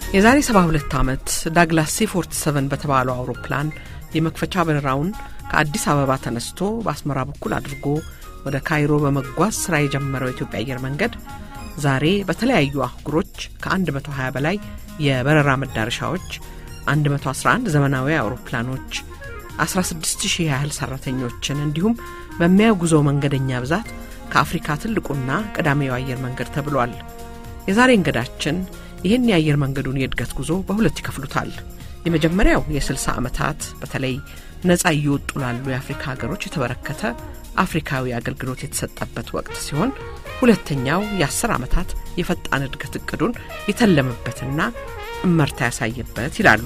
የዛሬ 72 ዓመት ዳግላስ ሲ 47 በተባለው አውሮፕላን የመክፈቻ በረራውን ከአዲስ አበባ ተነስቶ በአስመራ በኩል አድርጎ ወደ ካይሮ በመጓዝ ሥራ የጀመረው የኢትዮጵያ አየር መንገድ ዛሬ በተለያዩ አህጉሮች ከ120 በላይ የበረራ መዳረሻዎች፣ 111 ዘመናዊ አውሮፕላኖች፣ 16000 ያህል ሠራተኞችን እንዲሁም በሚያጉዘው መንገደኛ ብዛት ከአፍሪካ ትልቁና ቀዳሚው አየር መንገድ ተብሏል። የዛሬ እንግዳችን ይህን የአየር መንገዱን የእድገት ጉዞ በሁለት ይከፍሉታል። የመጀመሪያው የ60 ዓመታት በተለይ ነፃ እየወጡ ላሉ የአፍሪካ ሀገሮች የተበረከተ አፍሪካዊ አገልግሎት የተሰጠበት ወቅት ሲሆን ሁለተኛው የ10 ዓመታት የፈጣን እድገት እቅዱን የተለመበትና እመርታ ያሳየበት ይላሉ።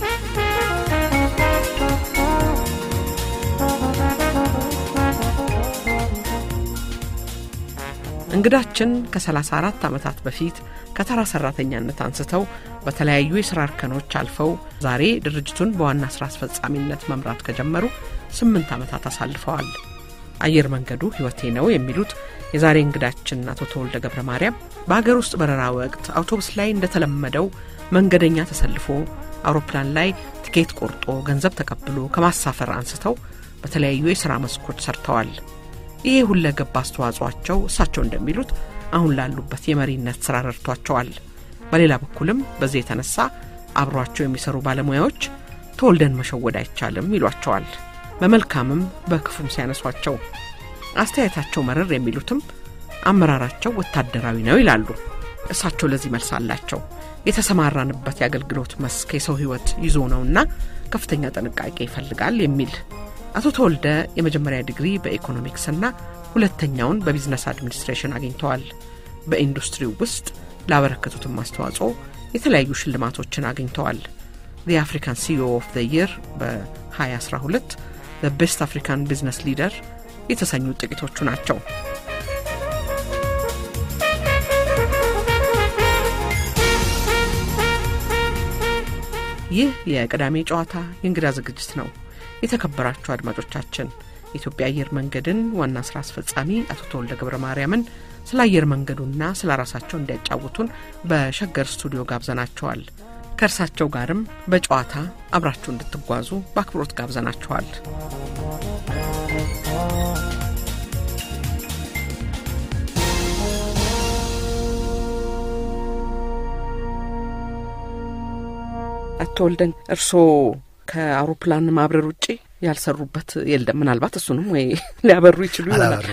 እንግዳችን ከ34 ዓመታት በፊት ከተራ ሰራተኛነት አንስተው በተለያዩ የሥራ እርከኖች አልፈው ዛሬ ድርጅቱን በዋና ሥራ አስፈጻሚነት መምራት ከጀመሩ ስምንት ዓመታት አሳልፈዋል። አየር መንገዱ ሕይወቴ ነው የሚሉት የዛሬ እንግዳችን አቶ ተወልደ ገብረ ማርያም በሀገር ውስጥ በረራ ወቅት አውቶቡስ ላይ እንደተለመደው መንገደኛ ተሰልፎ አውሮፕላን ላይ ትኬት ቆርጦ ገንዘብ ተቀብሎ ከማሳፈር አንስተው በተለያዩ የሥራ መስኮች ሰርተዋል። ይሄ ሁለገብ አስተዋጽኦአቸው እሳቸው እንደሚሉት አሁን ላሉበት የመሪነት ስራ ረድቷቸዋል። በሌላ በኩልም በዚህ የተነሳ አብሯቸው የሚሰሩ ባለሙያዎች ተወልደን መሸወድ አይቻልም ይሏቸዋል። በመልካምም በክፉም ሲያነሷቸው አስተያየታቸው መረር የሚሉትም አመራራቸው ወታደራዊ ነው ይላሉ። እሳቸው ለዚህ መልስ አላቸው። የተሰማራንበት የአገልግሎት መስክ የሰው ሕይወት ይዞ ነውና ከፍተኛ ጥንቃቄ ይፈልጋል የሚል አቶ ተወልደ የመጀመሪያ ዲግሪ በኢኮኖሚክስና ሁለተኛውን በቢዝነስ አድሚኒስትሬሽን አግኝተዋል። በኢንዱስትሪው ውስጥ ላበረከቱትም አስተዋጽኦ የተለያዩ ሽልማቶችን አግኝተዋል። ዘ አፍሪካን ሲኦ ኦፍ ዘ የር በ2012 ዘ ቤስት አፍሪካን ቢዝነስ ሊደር የተሰኙ ጥቂቶቹ ናቸው። ይህ የቅዳሜ ጨዋታ የእንግዳ ዝግጅት ነው። የተከበራችሁ አድማጮቻችን የኢትዮጵያ አየር መንገድን ዋና ስራ አስፈጻሚ አቶ ተወልደ ገብረ ማርያምን ስለ አየር መንገዱና ስለ ራሳቸው እንዲያጫውቱን በሸገር ስቱዲዮ ጋብዘናቸዋል። ከእርሳቸው ጋርም በጨዋታ አብራችሁ እንድትጓዙ በአክብሮት ጋብዘናቸዋል። አቶ ተወልደን እርስዎ ከአውሮፕላን ማብረር ውጪ ያልሰሩበት የለም። ምናልባት እሱንም ወይ ሊያበሩ ይችሉ ይሆናል።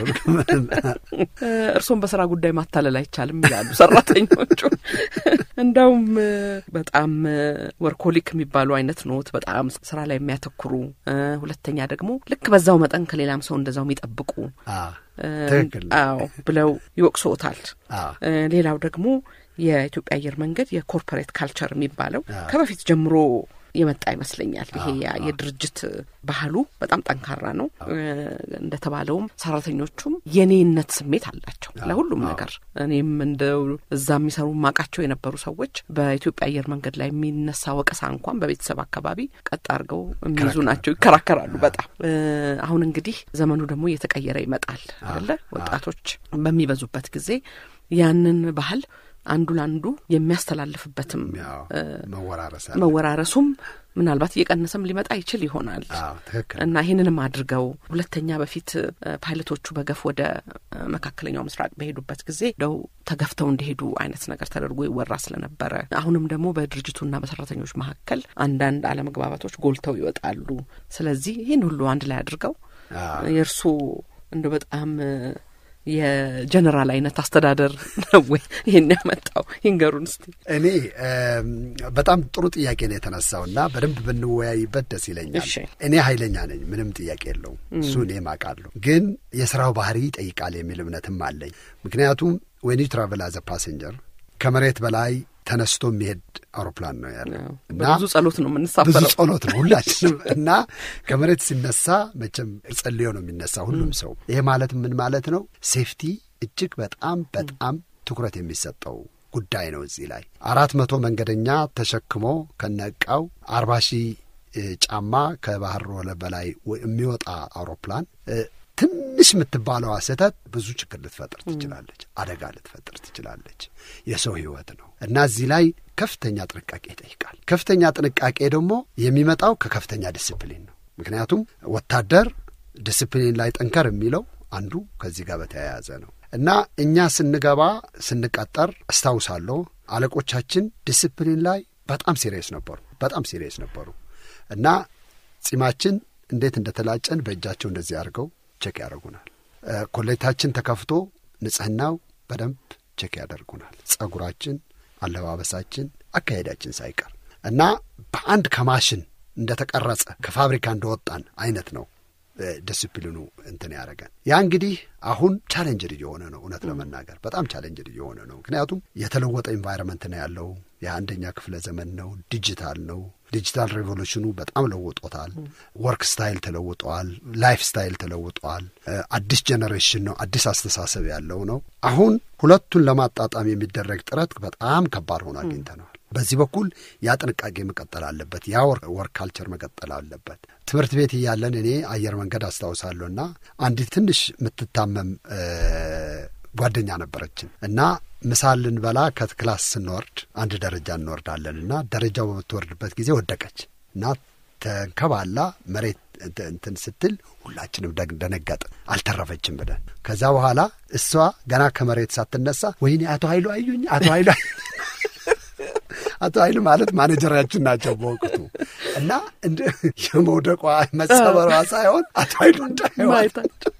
እርስዎም በስራ ጉዳይ ማታለል አይቻልም ይላሉ ሰራተኞቹ። እንዳውም በጣም ወርኮሊክ የሚባሉ አይነት ኖት፣ በጣም ስራ ላይ የሚያተኩሩ ሁለተኛ ደግሞ ልክ በዛው መጠን ከሌላም ሰው እንደዛው የሚጠብቁ ትክክል አዎ ብለው ይወቅሶታል። ሌላው ደግሞ የኢትዮጵያ አየር መንገድ የኮርፖሬት ካልቸር የሚባለው ከበፊት ጀምሮ የመጣ ይመስለኛል። ይሄ የድርጅት ባህሉ በጣም ጠንካራ ነው። እንደተባለውም ሰራተኞቹም የኔነት ስሜት አላቸው ለሁሉም ነገር። እኔም እንደው እዛ የሚሰሩ ማቃቸው የነበሩ ሰዎች በኢትዮጵያ አየር መንገድ ላይ የሚነሳ ወቀሳ እንኳን በቤተሰብ አካባቢ ቀጥ አድርገው የሚይዙ ናቸው፣ ይከራከራሉ በጣም አሁን እንግዲህ ዘመኑ ደግሞ እየተቀየረ ይመጣል አለ ወጣቶች በሚበዙበት ጊዜ ያንን ባህል አንዱ ለአንዱ የሚያስተላልፍበትም መወራረሱም ምናልባት እየቀነሰም ሊመጣ ይችል ይሆናል እና ይህንንም አድርገው ሁለተኛ በፊት ፓይለቶቹ በገፍ ወደ መካከለኛው ምስራቅ በሄዱበት ጊዜ ደው ተገፍተው እንዲሄዱ አይነት ነገር ተደርጎ ይወራ ስለነበረ አሁንም ደግሞ በድርጅቱና በሰራተኞች መካከል አንዳንድ አለመግባባቶች ጎልተው ይወጣሉ። ስለዚህ ይህን ሁሉ አንድ ላይ አድርገው የእርሱ እንደ በጣም የጀነራል አይነት አስተዳደር ነው ወይ ይህን ያመጣው? ይንገሩን እስቲ። እኔ በጣም ጥሩ ጥያቄ ነው የተነሳው እና በደንብ ብንወያይበት ደስ ይለኛል። እኔ ኃይለኛ ነኝ፣ ምንም ጥያቄ የለውም። እሱ እኔም አውቃለሁ። ግን የስራው ባህሪ ይጠይቃል የሚል እምነትም አለኝ። ምክንያቱም ዌን ዩ ትራቨል አዘ ፓሴንጀር ከመሬት በላይ ተነስቶ የሚሄድ አውሮፕላን ነው ያለው እና ብዙ ጸሎት ነው የምንሳፈረው። ብዙ ጸሎት ነው ሁላችንም እና ከመሬት ሲነሳ መቼም ጸልዮ ነው የሚነሳ ሁሉም ሰው። ይሄ ማለት ምን ማለት ነው? ሴፍቲ እጅግ በጣም በጣም ትኩረት የሚሰጠው ጉዳይ ነው። እዚህ ላይ አራት መቶ መንገደኛ ተሸክሞ ከነቃው አርባ ሺህ ጫማ ከባህር ወለል በላይ የሚወጣ አውሮፕላን ትንሽ የምትባለዋ ስህተት ብዙ ችግር ልትፈጥር ትችላለች፣ አደጋ ልትፈጥር ትችላለች። የሰው ሕይወት ነው እና እዚህ ላይ ከፍተኛ ጥንቃቄ ይጠይቃል። ከፍተኛ ጥንቃቄ ደግሞ የሚመጣው ከከፍተኛ ዲስፕሊን ነው። ምክንያቱም ወታደር ዲስፕሊን ላይ ጠንከር የሚለው አንዱ ከዚህ ጋር በተያያዘ ነው እና እኛ ስንገባ ስንቀጠር አስታውሳለሁ አለቆቻችን ዲስፕሊን ላይ በጣም ሲሪየስ ነበሩ። በጣም ሲሪየስ ነበሩ እና ጺማችን እንዴት እንደተላጨን በእጃቸው እንደዚህ አድርገው ቼክ ያደርጉናል። ኮሌታችን ተከፍቶ ንጽህናው በደንብ ቼክ ያደርጉናል። ጸጉራችን፣ አለባበሳችን፣ አካሄዳችን ሳይቀር እና በአንድ ከማሽን እንደተቀረጸ ከፋብሪካ እንደወጣን አይነት ነው ዲስፕሊኑ እንትን ያደረገን። ያ እንግዲህ አሁን ቻሌንጅድ እየሆነ ነው። እውነት ለመናገር በጣም ቻሌንጅድ እየሆነ ነው። ምክንያቱም የተለወጠ ኢንቫይሮንመንት ነው ያለው። የአንደኛ ክፍለ ዘመን ነው። ዲጂታል ነው። ዲጂታል ሬቮሉሽኑ በጣም ለውጦታል። ወርክ ስታይል ተለውጠዋል። ላይፍ ስታይል ተለውጠዋል። አዲስ ጀኔሬሽን ነው። አዲስ አስተሳሰብ ያለው ነው። አሁን ሁለቱን ለማጣጣም የሚደረግ ጥረት በጣም ከባድ ሆኖ አግኝተነዋል። በዚህ በኩል ያ ጥንቃቄ መቀጠል አለበት። ያ ወርክ ካልቸር መቀጠል አለበት። ትምህርት ቤት እያለን እኔ አየር መንገድ አስታውሳለሁና አንዲት ትንሽ የምትታመም ጓደኛ ነበረችን እና ምሳ ልንበላ ከክላስ ስንወርድ አንድ ደረጃ እንወርዳለን እና ደረጃው በምትወርድበት ጊዜ ወደቀች እና ተንከባላ መሬት እንትን ስትል ሁላችንም ደነገጥን። አልተረፈችም ብለን ከዛ በኋላ እሷ ገና ከመሬት ሳትነሳ ወይኔ አቶ ኃይሉ አዩኝ፣ አቶ ኃይሉ አቶ ኃይሉ ማለት ማኔጀራችን ናቸው በወቅቱ እና እንደ የመውደቋ መሰበሯ ሳይሆን አቶ ኃይሉ እንዳይዋጣቸው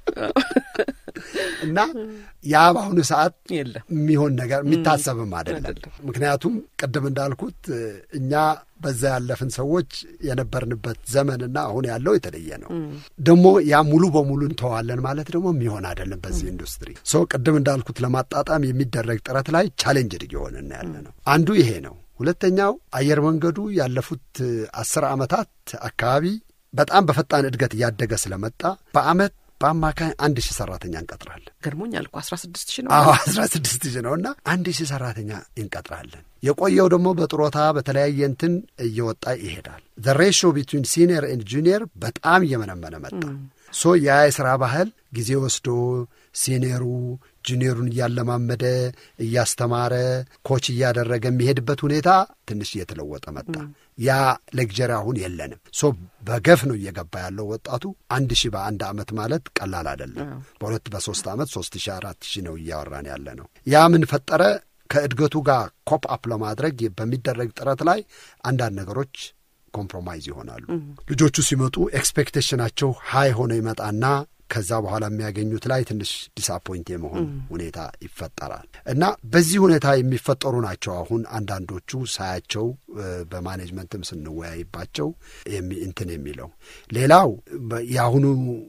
እና ያ በአሁኑ ሰዓት የሚሆን ነገር የሚታሰብም አይደለም። ምክንያቱም ቅድም እንዳልኩት እኛ በዛ ያለፍን ሰዎች የነበርንበት ዘመንና አሁን ያለው የተለየ ነው። ደግሞ ያ ሙሉ በሙሉ እንተዋለን ማለት ደግሞ የሚሆን አይደለም። በዚህ ኢንዱስትሪ ሰው ቅድም እንዳልኩት ለማጣጣም የሚደረግ ጥረት ላይ ቻሌንጅድ እየሆንን ያለ ነው። አንዱ ይሄ ነው። ሁለተኛው አየር መንገዱ ያለፉት አስር ዓመታት አካባቢ በጣም በፈጣን እድገት እያደገ ስለመጣ በአመት በአማካኝ አንድ ሺህ ሰራተኛ እንቀጥራለን። ገርሞኛል እኮ አስራ ስድስት ሺህ ነው። አዎ አስራ ስድስት ሺህ ነው እና አንድ ሺህ ሰራተኛ እንቀጥራለን። የቆየው ደግሞ በጥሮታ በተለያየ እንትን እየወጣ ይሄዳል። ዘ ሬሾ ቢትዊን ሲኒየር ኤንድ ጁኒየር በጣም እየመነመነ መጣ። ሶ ያ የሥራ ባህል ጊዜ ወስዶ ሲኒየሩ ጁኒየሩን እያለማመደ እያስተማረ ኮች እያደረገ የሚሄድበት ሁኔታ ትንሽ እየተለወጠ መጣ። ያ ሌክጀሪ አሁን የለንም። ሶ በገፍ ነው እየገባ ያለው ወጣቱ። አንድ ሺህ በአንድ ዓመት ማለት ቀላል አይደለም። በሁለት በሶስት ዓመት ሶስት ሺህ አራት ሺህ ነው እያወራን ያለ ነው። ያ ምን ፈጠረ? ከእድገቱ ጋር ኮፕ አፕ ለማድረግ በሚደረግ ጥረት ላይ አንዳንድ ነገሮች ኮምፕሮማይዝ ይሆናሉ። ልጆቹ ሲመጡ ኤክስፔክቴሽናቸው ሀይ ሆነ ይመጣና ከዛ በኋላ የሚያገኙት ላይ ትንሽ ዲስአፖይንት የመሆን ሁኔታ ይፈጠራል እና በዚህ ሁኔታ የሚፈጠሩ ናቸው። አሁን አንዳንዶቹ ሳያቸው በማኔጅመንትም ስንወያይባቸው እንትን የሚለው ሌላው የአሁኑ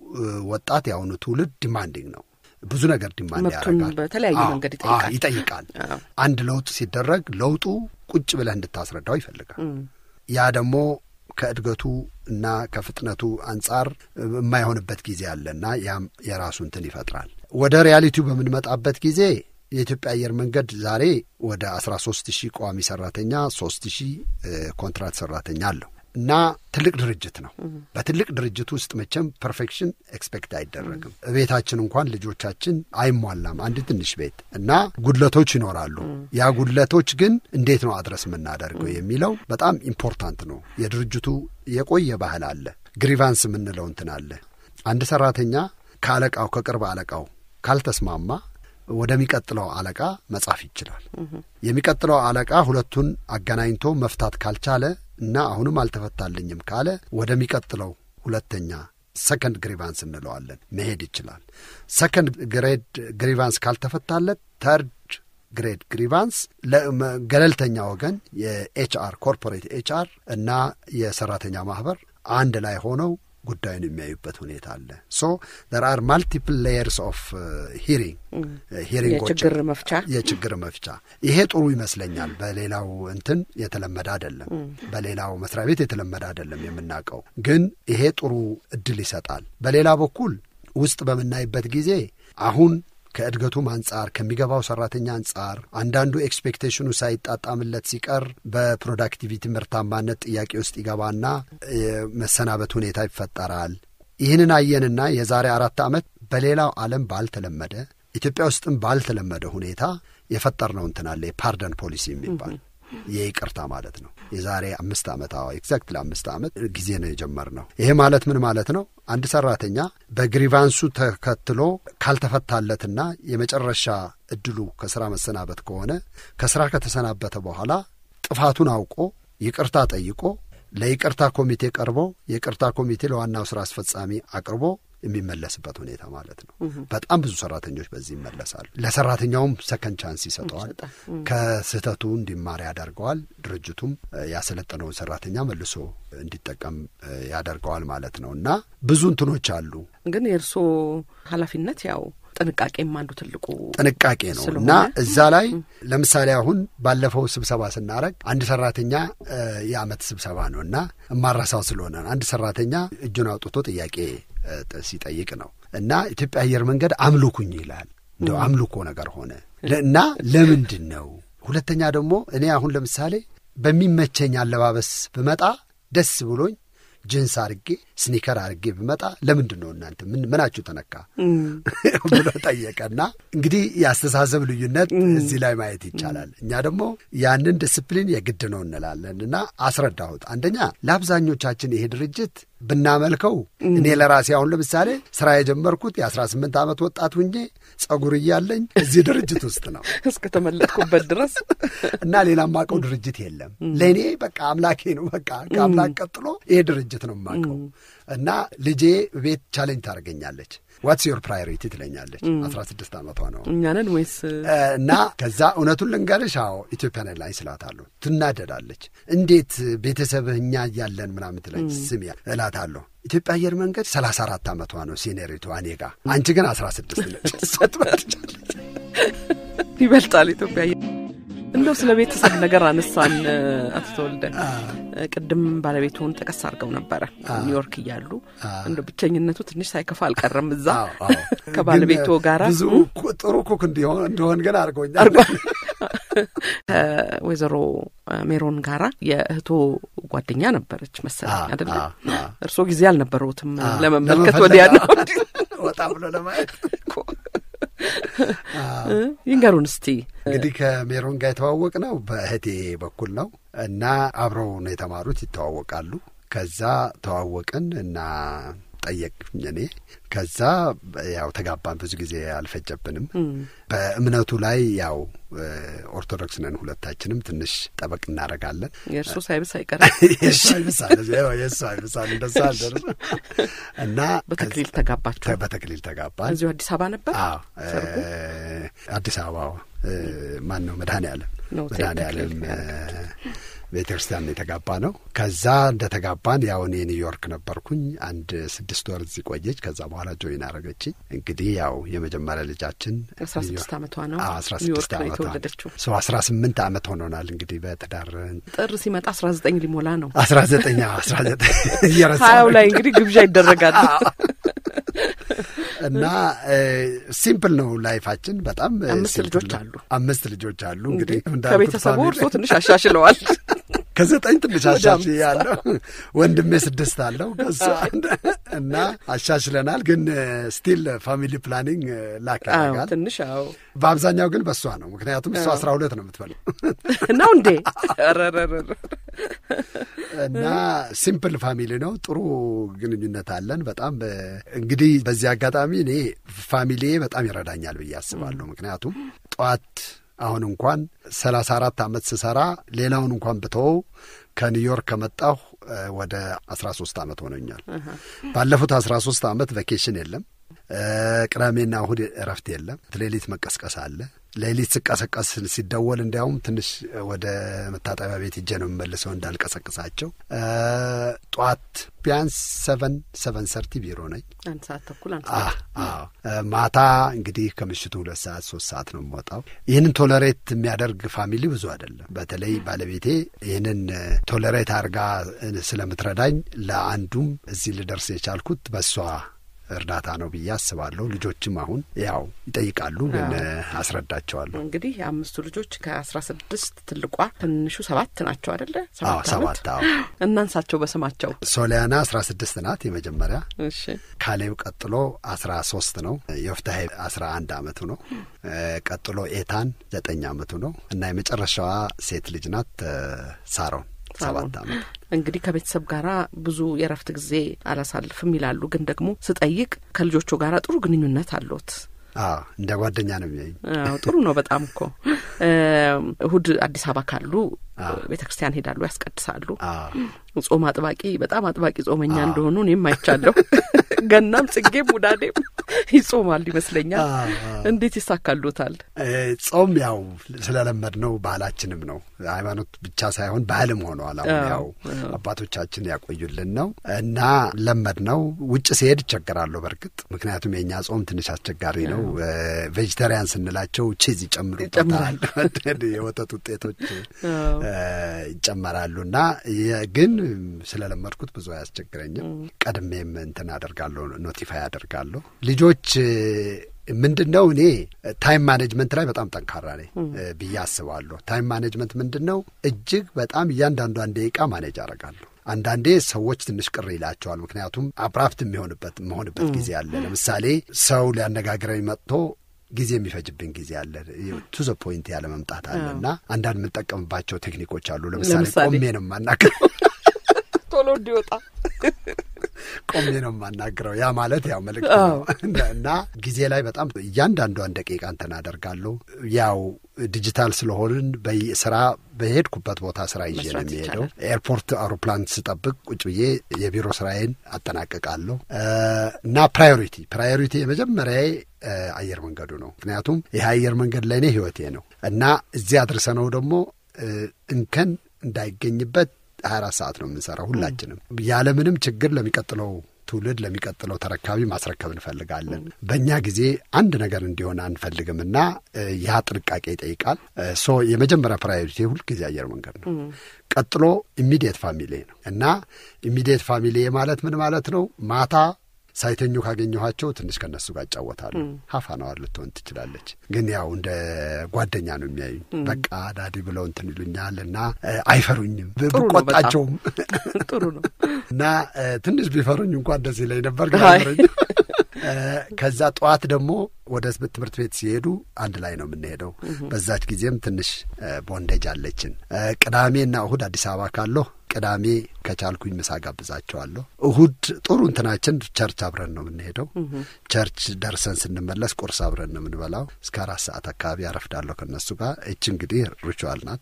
ወጣት የአሁኑ ትውልድ ዲማንዲንግ ነው። ብዙ ነገር ዲማንድ ያደርጋል። በተለያየ መንገድ ይጠይቃል ይጠይቃል። አንድ ለውጥ ሲደረግ ለውጡ ቁጭ ብለህ እንድታስረዳው ይፈልጋል። ያ ደግሞ ከእድገቱ እና ከፍጥነቱ አንጻር የማይሆንበት ጊዜ አለና ያም የራሱ እንትን ይፈጥራል። ወደ ሪያሊቲው በምንመጣበት ጊዜ የኢትዮጵያ አየር መንገድ ዛሬ ወደ አስራ ሶስት ሺህ ቋሚ ሰራተኛ ሶስት ሺህ ኮንትራት ሰራተኛ አለው እና ትልቅ ድርጅት ነው። በትልቅ ድርጅት ውስጥ መቼም ፐርፌክሽን ኤክስፔክት አይደረግም። ቤታችን እንኳን ልጆቻችን አይሟላም። አንድ ትንሽ ቤት እና ጉድለቶች ይኖራሉ። ያ ጉድለቶች ግን እንዴት ነው አድረስ የምናደርገው የሚለው በጣም ኢምፖርታንት ነው። የድርጅቱ የቆየ ባህል አለ። ግሪቫንስ የምንለው እንትን አለ። አንድ ሰራተኛ ከአለቃው ከቅርብ አለቃው ካልተስማማ ወደሚቀጥለው አለቃ መጻፍ ይችላል። የሚቀጥለው አለቃ ሁለቱን አገናኝቶ መፍታት ካልቻለ እና አሁንም አልተፈታልኝም ካለ ወደሚቀጥለው ሁለተኛ ሰከንድ ግሪቫንስ እንለዋለን መሄድ ይችላል። ሰከንድ ግሬድ ግሪቫንስ ካልተፈታለት ተርድ ግሬድ ግሪቫንስ ገለልተኛ ወገን የኤችአር ኮርፖሬት ኤችአር እና የሰራተኛ ማህበር አንድ ላይ ሆነው ጉዳዩን የሚያዩበት ሁኔታ አለ። ሶ ዘር አር ማልቲፕል ሌየርስ ኦፍ ሂሪንግ ሂሪንጎች የችግር መፍቻ የችግር መፍቻ። ይሄ ጥሩ ይመስለኛል። በሌላው እንትን የተለመደ አይደለም፣ በሌላው መስሪያ ቤት የተለመደ አይደለም የምናውቀው፣ ግን ይሄ ጥሩ እድል ይሰጣል። በሌላ በኩል ውስጥ በምናይበት ጊዜ አሁን ከእድገቱም አንጻር ከሚገባው ሰራተኛ አንጻር አንዳንዱ ኤክስፔክቴሽኑ ሳይጣጣምለት ሲቀር በፕሮዳክቲቪቲ ምርታማነት ጥያቄ ውስጥ ይገባና መሰናበት ሁኔታ ይፈጠራል። ይህንን አየንና የዛሬ አራት ዓመት በሌላው ዓለም ባልተለመደ ኢትዮጵያ ውስጥም ባልተለመደ ሁኔታ የፈጠርነው እንትን አለ የፓርደን ፖሊሲ የሚባል የይቅርታ ማለት ነው። የዛሬ አምስት ዓመት አዎ ኤግዛክት ለአምስት ዓመት ጊዜ ነው የጀመርነው። ይሄ ማለት ምን ማለት ነው? አንድ ሰራተኛ በግሪቫንሱ ተከትሎ ካልተፈታለትና የመጨረሻ እድሉ ከስራ መሰናበት ከሆነ ከስራ ከተሰናበተ በኋላ ጥፋቱን አውቆ ይቅርታ ጠይቆ ለይቅርታ ኮሚቴ ቀርቦ የይቅርታ ኮሚቴ ለዋናው ስራ አስፈጻሚ አቅርቦ የሚመለስበት ሁኔታ ማለት ነው። በጣም ብዙ ሰራተኞች በዚህ ይመለሳሉ። ለሰራተኛውም ሰከንድ ቻንስ ይሰጠዋል። ከስህተቱ እንዲማር ያደርገዋል። ድርጅቱም ያሰለጠነውን ሰራተኛ መልሶ እንዲጠቀም ያደርገዋል ማለት ነው እና ብዙ እንትኖች አሉ። ግን የእርስዎ ኃላፊነት ያው ጥንቃቄም አንዱ ትልቁ ጥንቃቄ ነው እና እዛ ላይ ለምሳሌ አሁን ባለፈው ስብሰባ ስናረግ አንድ ሰራተኛ የአመት ስብሰባ ነው እና እማራሳው ስለሆነ አንድ ሰራተኛ እጁን አውጥቶ ጥያቄ ሲጠይቅ ነው እና ኢትዮጵያ አየር መንገድ አምልኩኝ ይላል። እንደው አምልኮ ነገር ሆነ እና ለምንድን ነው? ሁለተኛ ደግሞ እኔ አሁን ለምሳሌ በሚመቸኝ አለባበስ ብመጣ ደስ ብሎኝ ጅንስ አርጌ ስኒከር አርጌ ብመጣ ለምንድን ነው እናንተ ምን ምናችሁ ተነካ ብሎ ጠየቀና እንግዲህ የአስተሳሰብ ልዩነት እዚህ ላይ ማየት ይቻላል። እኛ ደግሞ ያንን ዲስፕሊን የግድ ነው እንላለን እና አስረዳሁት። አንደኛ ለአብዛኞቻችን ይሄ ድርጅት ብናመልከው እኔ ለራሴ አሁን ለምሳሌ ስራ የጀመርኩት የአስራ ስምንት ዓመት ወጣት ሁኜ ጸጉር እያለኝ እዚህ ድርጅት ውስጥ ነው እስከተመለጥኩበት ድረስ እና ሌላ ማቀው ድርጅት የለም። ለእኔ በቃ አምላኬ ነው። በቃ ከአምላክ ቀጥሎ ይሄ ድርጅት ነው የማቀው እና ልጄ ቤት ቻሌንጅ ታደርገኛለች። ዋትስ ዮር ፕራዮሪቲ ትለኛለች። አስራ ስድስት ዓመቷ ነው እኛንን ወይስ እና ከዛ እውነቱን ልንገርሽ፣ አዎ ኢትዮጵያን ኤርላይንስ እላታለሁ። ትናደዳለች። እንዴት ቤተሰብህ እኛ እያለን ምናምን ትለኝ ስም እላታለሁ። ኢትዮጵያ አየር መንገድ ሰላሳ አራት ዓመቷ ነው ሲኔሪቷ እኔ ጋ፣ አንቺ ግን አስራ ስድስት ነች። እሷ ትበልጫለች። ይበልጣል ኢትዮጵያ እንደው ስለ ቤተሰብ ነገር አነሳን። አቶ ተወልደ ቅድም ባለቤቱን ጠቀስ አድርገው ነበረ ኒውዮርክ እያሉ እንደ ብቸኝነቱ ትንሽ ሳይከፋ አልቀረም። እዛ ከባለቤቱ ጋራ ብዙ ጥሩ ኩክ እንደሆን ግን አድርጎኛል። ከወይዘሮ ሜሮን ጋራ የእህቶ ጓደኛ ነበረች መሰለኝ አይደለ? እርስዎ ጊዜ አልነበረውትም ለመመልከት ወዲያ ነው ወጣ ብሎ ለማየት ይንገሩን እስቲ። እንግዲህ ከሜሮን ጋር የተዋወቅ ነው በእህቴ በኩል ነው እና አብረው ነው የተማሩት፣ ይተዋወቃሉ። ከዛ ተዋወቅን እና ጠየቅኝ እኔ ከዛ ያው ተጋባን። ብዙ ጊዜ አልፈጀብንም። በእምነቱ ላይ ያው ኦርቶዶክስ ነን ሁለታችንም፣ ትንሽ ጠበቅ እናደርጋለን። የእርሱ ሳይብስ አይቀርም የእሱ አይብሳል የእሱ አይብሳል እንደዛ አልደርስ እና በተክሊል ተጋባችሁ? በተክሊል ተጋባን። እዚሁ አዲስ አበባ ነበር ሰርጉ? አዲስ አበባ ማን ነው መድኃኔ ዓለም መድኃኔ ዓለም ቤተ ክርስቲያን ነው የተጋባ ነው። ከዛ እንደ ተጋባን ያው እኔ ኒውዮርክ ነበርኩኝ። አንድ ስድስት ወር እዚህ ቆየች። ከዛ በኋላ ጆይን አረገችኝ። እንግዲህ ያው የመጀመሪያ ልጃችን አስራ ስድስት ዓመቷ ነው። አስራ ስድስት ዓመቷ የተወለደችው ሰው አስራ ስምንት ዓመት ሆኖናል እንግዲህ በትዳር ጥር ሲመጣ አስራ ዘጠኝ ሊሞላ ነው። አስራ ዘጠኝ አስራ ዘጠኝ እየረሳ ሀያው ላይ እንግዲህ ግብዣ ይደረጋል እና ሲምፕል ነው ላይፋችን። በጣም አምስት ልጆች አሉ። አምስት ልጆች አሉ። እንግዲህ ከቤተሰቡ እርሶ ትንሽ አሻሽለዋል። ከዘጠኝ ትንሽ አሻሽ ያለው ወንድሜ ስድስት አለው ከሱ እና አሻሽለናል። ግን ስቲል ፋሚሊ ፕላኒንግ ላክ ያደርጋል ትንሽ አዎ። በአብዛኛው ግን በእሷ ነው። ምክንያቱም እሷ አስራ ሁለት ነው የምትበለው ነው እንዴ? እና ሲምፕል ፋሚሊ ነው። ጥሩ ግንኙነት አለን። በጣም እንግዲህ በዚህ አጋጣሚ እኔ ፋሚሊዬ በጣም ይረዳኛል ብዬ አስባለሁ። ምክንያቱም ጠዋት አሁን እንኳን ሰላሳ አራት ዓመት ስሰራ ሌላውን እንኳን ብተወው ከኒውዮርክ ከመጣሁ ወደ አስራ ሶስት ዓመት ሆነኛል። ባለፉት አስራ ሶስት ዓመት ቬኬሽን የለም። ቅዳሜና እሁድ እረፍት የለም። ሌሊት መቀስቀስ አለ። ሌሊት ስቀሰቀስ ሲደወል እንዲያውም ትንሽ ወደ መታጠቢያ ቤት ሄጄ ነው የምመልሰው እንዳልቀሰቅሳቸው። ጠዋት ቢያንስ ሰቨን ሰቨን ሰርቲ ቢሮ ነኝ። አንድ ሰዓት ተኩል አንድ ማታ እንግዲህ ከምሽቱ ሁለት ሰዓት ሶስት ሰዓት ነው የምወጣው። ይህንን ቶለሬት የሚያደርግ ፋሚሊ ብዙ አይደለም። በተለይ ባለቤቴ ይህንን ቶለሬት አድርጋ ስለምትረዳኝ ለአንዱም እዚህ ልደርስ የቻልኩት በእሷ እርዳታ ነው ብዬ አስባለሁ። ልጆችም አሁን ያው ይጠይቃሉ፣ ግን አስረዳቸዋለሁ። እንግዲህ የአምስቱ ልጆች ከአስራ ስድስት ትልቋ ትንሹ ሰባት ናቸው አደለ? ሰባት እናንሳቸው በስማቸው። ሶሊያና አስራ ስድስት ናት የመጀመሪያ። እሺ ካሌብ ቀጥሎ አስራ ሶስት ነው። የወፍታሄ አስራ አንድ አመቱ ነው። ቀጥሎ ኤታን ዘጠኝ አመቱ ነው እና የመጨረሻዋ ሴት ልጅ ናት ሳሮን ሰባት አመት። እንግዲህ ከቤተሰብ ጋር ብዙ የእረፍት ጊዜ አላሳልፍም ይላሉ። ግን ደግሞ ስጠይቅ ከልጆቹ ጋር ጥሩ ግንኙነት አለዎት? እንደ ጓደኛ ነው የሚያኝ። ጥሩ ነው በጣም እኮ። እሁድ አዲስ አበባ ካሉ ቤተ ክርስቲያን ሄዳሉ፣ ያስቀድሳሉ። ጾም አጥባቂ በጣም አጥባቂ ጾመኛ እንደሆኑ እኔም አይቻለሁ። ገናም ጽጌም ውዳዴም ይጾማል ይመስለኛል። እንዴት ይሳካሉታል? ጾም ያው ስለለመድ ነው ባህላችንም ነው ሃይማኖት ብቻ ሳይሆን ባህልም ሆነዋል። አሁን ያው አባቶቻችን ያቆዩልን ነው እና ለመድ ነው። ውጭ ሲሄድ ይቸገራለሁ በእርግጥ ምክንያቱም የእኛ ጾም ትንሽ አስቸጋሪ ነው። ቬጅተሪያን ስንላቸው ቺዝ ይጨምሩበታል፣ የወተት ውጤቶች ይጨመራሉ እና ግን ስለለመድኩት ብዙ አያስቸግረኝም። ቀድሜም እንትን አደርጋለሁ፣ ኖቲፋይ አደርጋለሁ። ልጆች ምንድን ነው እኔ ታይም ማኔጅመንት ላይ በጣም ጠንካራ ነኝ ብዬ አስባለሁ። ታይም ማኔጅመንት ምንድን ነው? እጅግ በጣም እያንዳንዷን ደቂቃ ማኔጅ አደርጋለሁ። አንዳንዴ ሰዎች ትንሽ ቅር ይላቸዋል። ምክንያቱም አብራፍት የሚሆንበት መሆንበት ጊዜ አለ። ለምሳሌ ሰው ሊያነጋግረኝ መጥቶ ጊዜ የሚፈጅብን ጊዜ አለ። ቱ ዘ ፖይንት ያለ መምጣት አለ እና አንዳንድ የምንጠቀምባቸው ቴክኒኮች አሉ። ለምሳሌ ቆሜ ነው የማናግረው ቶሎ እንዲወጣ ቆሜ ነው የማናግረው። ያ ማለት ያው መልእክት ነው እና ጊዜ ላይ በጣም እያንዳንዷን ደቂቃ እንትን አደርጋለሁ። ያው ዲጂታል ስለሆንን በስራ በሄድኩበት ቦታ ስራ ይዤ ነው የሚሄደው። ኤርፖርት አውሮፕላን ስጠብቅ ቁጭ ብዬ የቢሮ ስራዬን አጠናቅቃለሁ እና ፕራዮሪቲ ፕራዮሪቲ የመጀመሪያ አየር መንገዱ ነው። ምክንያቱም ይህ አየር መንገድ ለእኔ ህይወቴ ነው እና እዚህ አድርሰነው ደግሞ እንከን እንዳይገኝበት ሀያ አራት ሰዓት ነው የምንሰራው ሁላችንም ያለምንም ችግር ለሚቀጥለው ትውልድ ለሚቀጥለው ተረካቢ ማስረከብ እንፈልጋለን። በእኛ ጊዜ አንድ ነገር እንዲሆን አንፈልግም እና ያ ጥንቃቄ ይጠይቃል። ሶ የመጀመሪያ ፕራዮሪቲ ሁልጊዜ አየር መንገድ ነው። ቀጥሎ ኢሚዲየት ፋሚሊ ነው እና ኢሚዲየት ፋሚሊ ማለት ምን ማለት ነው? ማታ ሳይተኙ ካገኘኋቸው ትንሽ ከነሱ ጋር እጫወታሉ። ሀፋናዋር ልትሆን ትችላለች፣ ግን ያው እንደ ጓደኛ ነው የሚያዩኝ። በቃ ዳዲ ብለው እንትን ይሉኛል እና አይፈሩኝም። ብቆጣቸውም ጥሩ ነው እና ትንሽ ቢፈሩኝ እንኳን ደስ ይለኝ ነበር፣ ግን አይፈሩኝም። ከዛ ጠዋት ደግሞ ወደ ትምህርት ቤት ሲሄዱ አንድ ላይ ነው የምንሄደው። በዛች ጊዜም ትንሽ ቦንዴጅ አለችን። ቅዳሜና እሁድ አዲስ አበባ ካለሁ ቅዳሜ ከቻልኩኝ ምሳ ጋብዛቸዋለሁ። እሁድ ጥሩ እንትናችን ቸርች አብረን ነው የምንሄደው። ቸርች ደርሰን ስንመለስ ቁርስ አብረን ነው የምንበላው። እስከ አራት ሰዓት አካባቢ አረፍዳለሁ ከእነሱ ጋር። እች እንግዲህ ሪቹዋል ናት።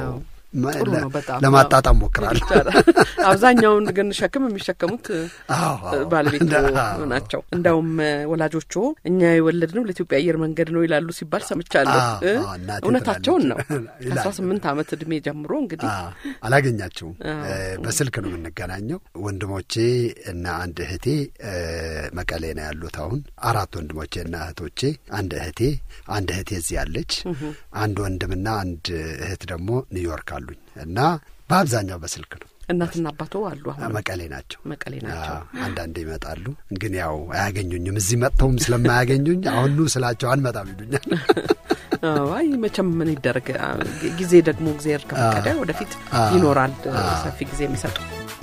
ለማጣጣም ሞክራለሁ። አብዛኛውን ግን ሸክም የሚሸከሙት ባለቤት ናቸው። እንዳውም ወላጆቹ እኛ የወለድነው ለኢትዮጵያ አየር መንገድ ነው ይላሉ ሲባል ሰምቻለሁ። እውነታቸውን ነው። ከአስራ ስምንት ዓመት እድሜ ጀምሮ እንግዲህ አላገኛቸውም። በስልክ ነው የምንገናኘው። ወንድሞቼ እና አንድ እህቴ መቀሌ ነው ያሉት። አሁን አራት ወንድሞቼ እና እህቶቼ፣ አንድ እህቴ አንድ እህቴ እዚህ ያለች፣ አንድ ወንድምና አንድ እህት ደግሞ ኒውዮርክ አሉኝ እና በአብዛኛው በስልክ ነው። እናትና አባቶ አሉ አሁን መቀሌ ናቸው። መቀሌ ናቸው። አንዳንዴ ይመጣሉ፣ ግን ያው አያገኙኝም። እዚህ መጥተውም ስለማያገኙኝ አሁኑ ስላቸው አንመጣም ይሉኛል። አይ መቼም ምን ይደረግ፣ ጊዜ ደግሞ እግዚአብሔር ከፈቀደ ወደፊት ይኖራል ሰፊ ጊዜ የሚሰጡ።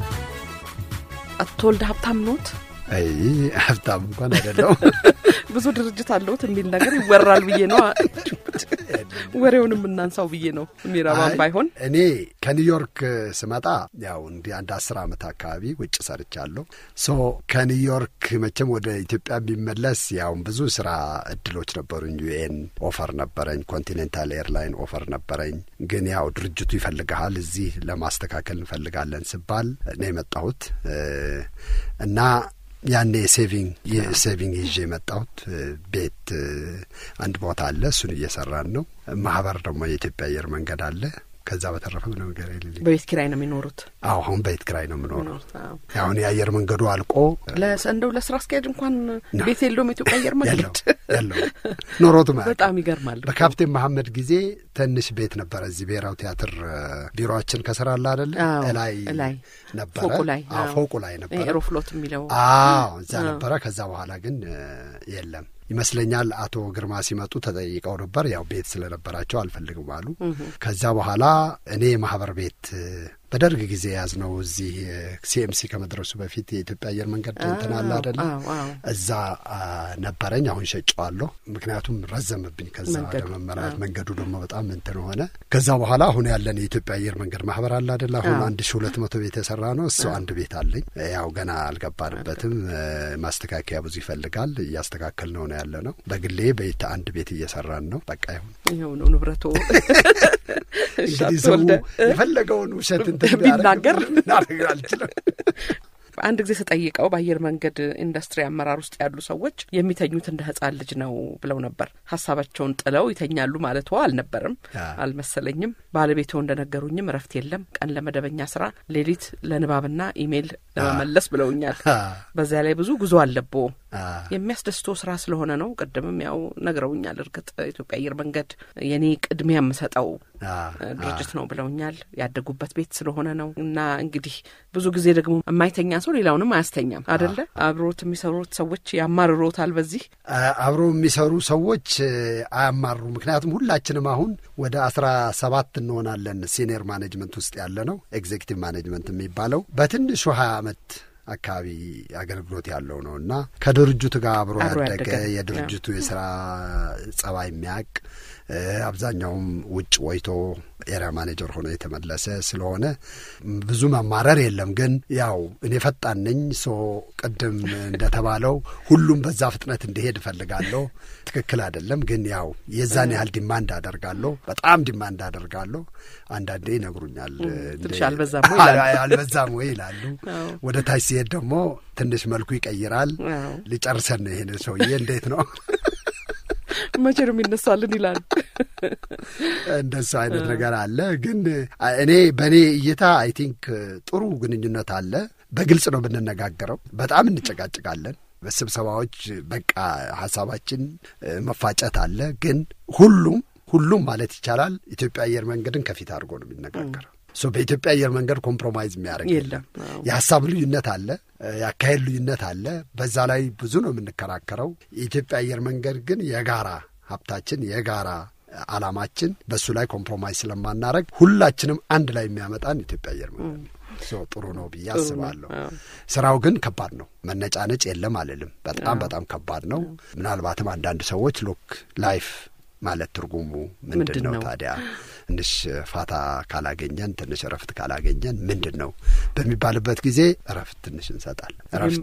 አቶ ወልደ ሀብታም ኖት? አይ ሀብታም እንኳን አይደለሁም። ብዙ ድርጅት አለሁት የሚል ነገር ይወራል ብዬ ነው። ወሬውን የምናንሳው ብዬ ነው። የሚረባም ባይሆን እኔ ከኒውዮርክ ስመጣ ያው እንዲህ አንድ አስር ዓመት አካባቢ ውጭ ሰርቻለሁ። ሶ ከኒውዮርክ መቼም ወደ ኢትዮጵያ የሚመለስ ያው ብዙ ስራ እድሎች ነበሩኝ። ዩኤን ኦፈር ነበረኝ፣ ኮንቲኔንታል ኤርላይን ኦፈር ነበረኝ። ግን ያው ድርጅቱ ይፈልግሃል እዚህ ለማስተካከል እንፈልጋለን ስባል ነው የመጣሁት እና ያኔ ሴቪንግ ሴቪንግ ይዤ የመጣሁት ቤት አንድ ቦታ አለ። እሱን እየሰራን ነው። ማህበር ደግሞ የኢትዮጵያ አየር መንገድ አለ። ከዛ በተረፈ ምንም ነገር የሌለኝ። በቤት ኪራይ ነው የሚኖሩት? አዎ አሁን በቤት ኪራይ ነው የምኖረው። አሁን የአየር መንገዱ አልቆ እንደው ለስራ አስኪያጅ እንኳን ቤት የለውም የኢትዮጵያ አየር መንገድ ያለው ኖሮት ማለት በጣም ይገርማል። በካፕቴን መሐመድ ጊዜ ትንሽ ቤት ነበረ እዚህ ብሔራዊ ቲያትር ቢሮችን ከስራ አለ አደለ ላይ ነበረ ፎቁ ላይ ፎቁ ላይ ነበረ ኤሮፍሎት የሚለው አዎ እዛ ነበረ። ከዛ በኋላ ግን የለም ይመስለኛል አቶ ግርማ ሲመጡ ተጠይቀው ነበር። ያው ቤት ስለነበራቸው አልፈልግም አሉ። ከዛ በኋላ እኔ የማህበር ቤት በደርግ ጊዜ የያዝነው እዚህ ሲኤምሲ ከመድረሱ በፊት የኢትዮጵያ አየር መንገድ እንትን አለ አደለ? እዛ ነበረኝ። አሁን ሸጨዋለሁ፣ ምክንያቱም ረዘምብኝ። ከዛ ወደ መመራት መንገዱ ደግሞ በጣም እንትን ሆነ። ከዛ በኋላ አሁን ያለን የኢትዮጵያ አየር መንገድ ማህበር አለ አደለ? አሁን አንድ ሺ ሁለት መቶ ቤት የሰራ ነው። እሱ አንድ ቤት አለኝ። ያው ገና አልገባንበትም። ማስተካከያ ብዙ ይፈልጋል። እያስተካከል ነው ነው ያለ ነው። በግሌ ቤት አንድ ቤት እየሰራን ነው። በቃ ይሁን ይኸው ነው ንብረቶ እንግዲህ ሰው የፈለገውን ውሸት እንትን ቢናገር ናደርግ አልችልም። አንድ ጊዜ ተጠይቀው በአየር መንገድ ኢንዱስትሪ አመራር ውስጥ ያሉ ሰዎች የሚተኙት እንደ ሕጻን ልጅ ነው ብለው ነበር። ሀሳባቸውን ጥለው ይተኛሉ ማለት አልነበርም አልመሰለኝም። ባለቤቶ እንደነገሩኝም እረፍት የለም፣ ቀን ለመደበኛ ስራ፣ ሌሊት ለንባብና ኢሜይል ለመመለስ ብለውኛል። በዚያ ላይ ብዙ ጉዞ አለቦ የሚያስደስቶ ስራ ስለሆነ ነው። ቅድምም ያው ነግረውኛል። እርግጥ ኢትዮጵያ አየር መንገድ የኔ ቅድሚያ የምሰጠው ድርጅት ነው ብለውኛል። ያደጉበት ቤት ስለሆነ ነው እና እንግዲህ ብዙ ጊዜ ደግሞ የማይተኛ ሰው ሌላውንም አያስተኛም አደለ? አብሮት የሚሰሩት ሰዎች ያማርሮታል። በዚህ አብሮ የሚሰሩ ሰዎች አያማሩ። ምክንያቱም ሁላችንም አሁን ወደ አስራ ሰባት እንሆናለን ሲኒየር ማኔጅመንት ውስጥ ያለ ነው ኤግዜኪቲቭ ማኔጅመንት የሚባለው በትንሹ ሀያ አመት አካባቢ አገልግሎት ያለው ነው እና ከድርጅቱ ጋር አብሮ ያደገ የድርጅቱ የስራ ጸባይ የሚያውቅ አብዛኛውም ውጭ ወይቶ ኤሪያ ማኔጀር ሆኖ የተመለሰ ስለሆነ ብዙ መማረር የለም። ግን ያው እኔ ፈጣን ነኝ። ሶ ቅድም እንደተባለው ሁሉም በዛ ፍጥነት እንዲሄድ እፈልጋለሁ። ትክክል አይደለም፣ ግን ያው የዛን ያህል ዲማንድ አደርጋለሁ። በጣም ዲማንድ አደርጋለሁ። አንዳንዴ ይነግሩኛል፣ ትንሽ አልበዛም ወይ አልበዛም ወይ ይላሉ። ወደ ታች ሲሄድ ደግሞ ትንሽ መልኩ ይቀይራል። ሊጨርሰን ነው ይሄን ሰውዬ እንዴት ነው መቼ ነው የሚነሳልን ይላል። እንደሱ አይነት ነገር አለ። ግን እኔ በእኔ እይታ አይ ቲንክ ጥሩ ግንኙነት አለ። በግልጽ ነው ብንነጋገረው። በጣም እንጨቃጭቃለን በስብሰባዎች በቃ ሀሳባችን መፋጨት አለ። ግን ሁሉም ሁሉም ማለት ይቻላል ኢትዮጵያ አየር መንገድን ከፊት አድርጎ ነው የሚነጋገረው። ሶ በኢትዮጵያ አየር መንገድ ኮምፕሮማይዝ የሚያደርግ የለም። የሀሳብ ልዩነት አለ፣ የአካሄድ ልዩነት አለ። በዛ ላይ ብዙ ነው የምንከራከረው። የኢትዮጵያ አየር መንገድ ግን የጋራ ሀብታችን የጋራ አላማችን በእሱ ላይ ኮምፕሮማይዝ ስለማናረግ ሁላችንም አንድ ላይ የሚያመጣን ኢትዮጵያ አየር መንገድ ነው። ጥሩ ነው ብዬ አስባለሁ። ስራው ግን ከባድ ነው። መነጫነጭ የለም አልልም። በጣም በጣም ከባድ ነው። ምናልባትም አንዳንድ ሰዎች ሎክ ላይፍ ማለት ትርጉሙ ምንድን ነው ታዲያ? ትንሽ ፋታ ካላገኘን ትንሽ እረፍት ካላገኘን ምንድን ነው በሚባልበት ጊዜ እረፍት ትንሽ እንሰጣለን። እረፍት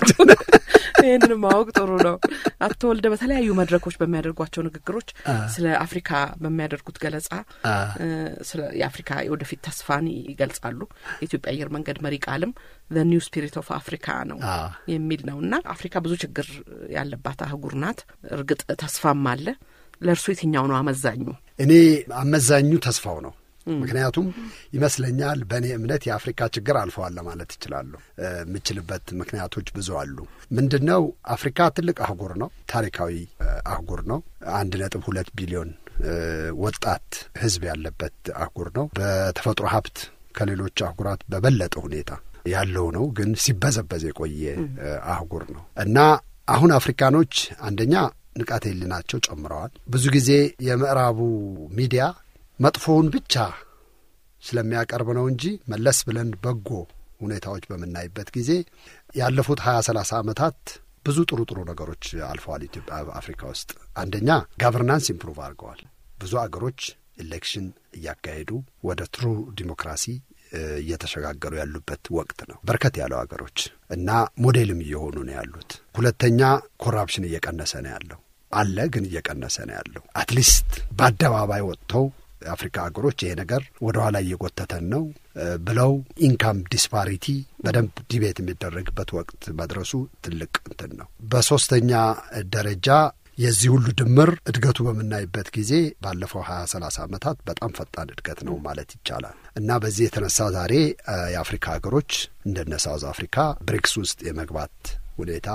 ይህንን ማወቅ ጥሩ ነው። አቶ ወልደ በተለያዩ መድረኮች በሚያደርጓቸው ንግግሮች ስለ አፍሪካ በሚያደርጉት ገለጻ ስለ የአፍሪካ የወደፊት ተስፋን ይገልጻሉ። የኢትዮጵያ አየር መንገድ መሪ ቃልም ዘ ኒው ስፒሪት ኦፍ አፍሪካ ነው የሚል ነው እና አፍሪካ ብዙ ችግር ያለባት አህጉር ናት። እርግጥ ተስፋም አለ። ለእርሱ የትኛው ነው አመዛኙ? እኔ አመዛኙ ተስፋው ነው። ምክንያቱም ይመስለኛል በእኔ እምነት የአፍሪካ ችግር አልፈዋል ለማለት እችላለሁ። የምችልበት ምክንያቶች ብዙ አሉ። ምንድን ነው አፍሪካ ትልቅ አህጉር ነው፣ ታሪካዊ አህጉር ነው። አንድ ነጥብ ሁለት ቢሊዮን ወጣት ሕዝብ ያለበት አህጉር ነው። በተፈጥሮ ሀብት ከሌሎች አህጉራት በበለጠ ሁኔታ ያለው ነው። ግን ሲበዘበዝ የቆየ አህጉር ነው እና አሁን አፍሪካኖች አንደኛ ንቃተ ህሊናቸው ጨምረዋል። ብዙ ጊዜ የምዕራቡ ሚዲያ መጥፎውን ብቻ ስለሚያቀርብ ነው እንጂ መለስ ብለን በጎ ሁኔታዎች በምናይበት ጊዜ ያለፉት ሀያ ሰላሳ ዓመታት ብዙ ጥሩ ጥሩ ነገሮች አልፈዋል። ኢትዮጵያ አፍሪካ ውስጥ አንደኛ ጋቨርናንስ ኢምፕሩቭ አድርገዋል። ብዙ አገሮች ኤሌክሽን እያካሄዱ ወደ ትሩ ዲሞክራሲ እየተሸጋገሩ ያሉበት ወቅት ነው። በርከት ያለው ሀገሮች እና ሞዴልም እየሆኑ ነው ያሉት። ሁለተኛ ኮራፕሽን እየቀነሰ ነው ያለው አለ፣ ግን እየቀነሰ ነው ያለው። አትሊስት በአደባባይ ወጥተው የአፍሪካ ሀገሮች ይሄ ነገር ወደ ኋላ እየጎተተን ነው ብለው ኢንካም ዲስፓሪቲ በደንብ ዲቤት የሚደረግበት ወቅት መድረሱ ትልቅ እንትን ነው። በሶስተኛ ደረጃ የዚህ ሁሉ ድምር እድገቱ በምናይበት ጊዜ ባለፈው ሀያ ሰላሳ ዓመታት በጣም ፈጣን እድገት ነው ማለት ይቻላል እና በዚህ የተነሳ ዛሬ የአፍሪካ ሀገሮች እንደነ ሳውዝ አፍሪካ ብሪክስ ውስጥ የመግባት ሁኔታ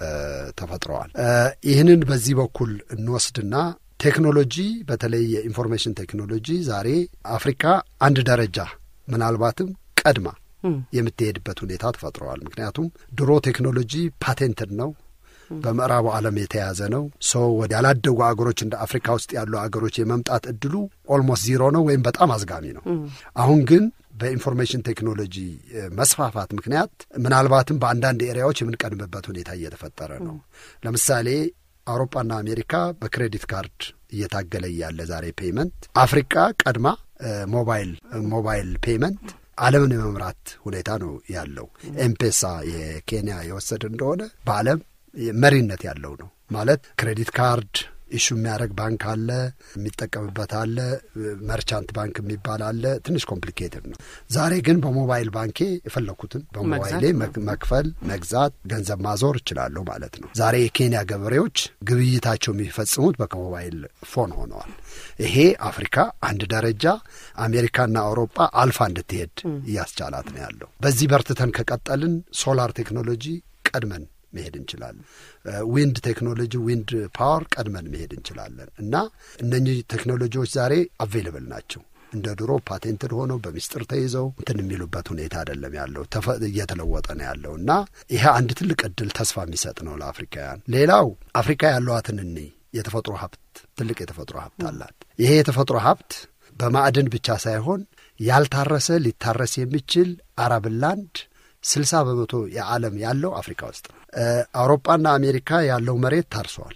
ተፈጥረዋል። ይህንን በዚህ በኩል እንወስድና ቴክኖሎጂ በተለይ የኢንፎርሜሽን ቴክኖሎጂ ዛሬ አፍሪካ አንድ ደረጃ ምናልባትም ቀድማ የምትሄድበት ሁኔታ ተፈጥረዋል። ምክንያቱም ድሮ ቴክኖሎጂ ፓቴንትድ ነው፣ በምዕራቡ ዓለም የተያዘ ነው። ሰው ወደ ያላደጉ አገሮች እንደ አፍሪካ ውስጥ ያሉ አገሮች የመምጣት እድሉ ኦልሞስት ዚሮ ነው ወይም በጣም አዝጋሚ ነው። አሁን ግን በኢንፎርሜሽን ቴክኖሎጂ መስፋፋት ምክንያት ምናልባትም በአንዳንድ ኤሪያዎች የምንቀድምበት ሁኔታ እየተፈጠረ ነው። ለምሳሌ አውሮፓና አሜሪካ በክሬዲት ካርድ እየታገለ ያለ ዛሬ ፔይመንት አፍሪካ ቀድማ ሞባይል ሞባይል ፔይመንት ዓለምን የመምራት ሁኔታ ነው ያለው። ኤምፔሳ የኬንያ የወሰድ እንደሆነ በዓለም መሪነት ያለው ነው ማለት ክሬዲት ካርድ ኢሹ የሚያደርግ ባንክ አለ፣ የሚጠቀምበት አለ፣ መርቻንት ባንክ የሚባል አለ። ትንሽ ኮምፕሊኬትድ ነው። ዛሬ ግን በሞባይል ባንኬ የፈለኩትን በሞባይሌ መክፈል፣ መግዛት፣ ገንዘብ ማዞር እችላለሁ ማለት ነው። ዛሬ የኬንያ ገበሬዎች ግብይታቸው የሚፈጽሙት በሞባይል ፎን ሆነዋል። ይሄ አፍሪካ አንድ ደረጃ አሜሪካና አውሮፓ አልፋ እንድትሄድ እያስቻላት ነው ያለው። በዚህ በርትተን ከቀጠልን ሶላር ቴክኖሎጂ ቀድመን መሄድ እንችላለን። ዊንድ ቴክኖሎጂ ዊንድ ፓወር ቀድመን መሄድ እንችላለን እና እነኚህ ቴክኖሎጂዎች ዛሬ አቬይለብል ናቸው። እንደ ድሮ ፓቴንትድ ሆነው በሚስጥር ተይዘው እንትን የሚሉበት ሁኔታ አይደለም ያለው፣ እየተለወጠ ነው ያለው እና ይሄ አንድ ትልቅ እድል ተስፋ የሚሰጥ ነው ለአፍሪካውያን። ሌላው አፍሪካ ያለዋትን እኒ የተፈጥሮ ሀብት ትልቅ የተፈጥሮ ሀብት አላት። ይሄ የተፈጥሮ ሀብት በማዕድን ብቻ ሳይሆን ያልታረሰ ሊታረስ የሚችል አረብላንድ ስልሳ በመቶ የዓለም ያለው አፍሪካ ውስጥ ነው። አውሮፓና አሜሪካ ያለው መሬት ታርሷል።